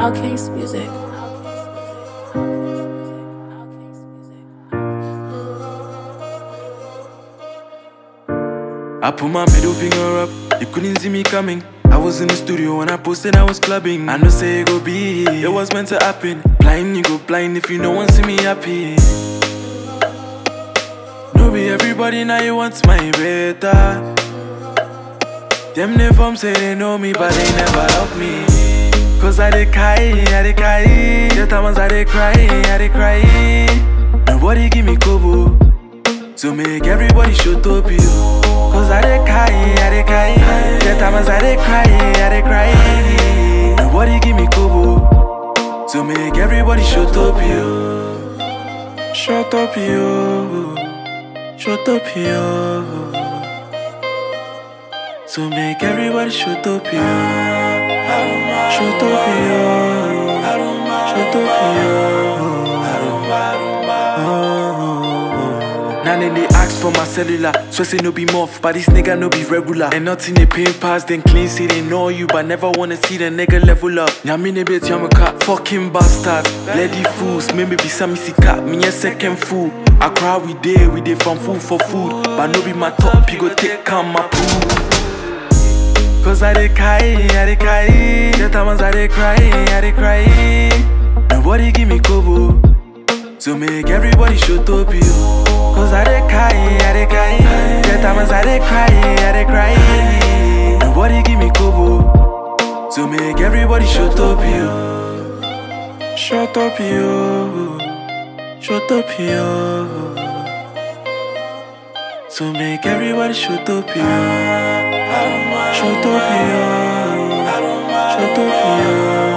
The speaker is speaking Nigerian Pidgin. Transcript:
Outcast Music. I put my middle finger up, you couldn't see me coming. I was in the studio when I posted I was clubbing. I know say it go be, it was meant to happen. Blind, you go blind if you no one see me happy. No be everybody now you want my better. Them they from say they know me, but they never love me. Cause I dey cry, I dey cry. The times I dey cry, I dey cry. Nobody give me kobo. To make everybody shut up you Cause I dey cry, I dey cry The times I dey cry, I dey cry Nobody give me kobo To make everybody shut up you Shut up you Shut up you To make everybody shut up you Shut up you Shut up you Now then they ask for my cellular, so say no be muff, but this nigga no be regular. And nothing they pay pass, then clean say they know you, but never wanna see the nigga level up. Now me bit yamaka, fucking bastards, bloody fools, maybe be some missy cat, me a second fool. I cry we day, we day from food for food, but no be my top, you go take calm my poo. Cause I dey cry, I dey cry, the times I dey cry, I dey cry. Nobody give me kobo. To make everybody shut up you Cause I dey cry, I dey cry The times I dey cry, I dey cry Nobody give me kobo To make everybody shut up you Shut up you Shut up you To make everybody shut up you Shut up you Shut up you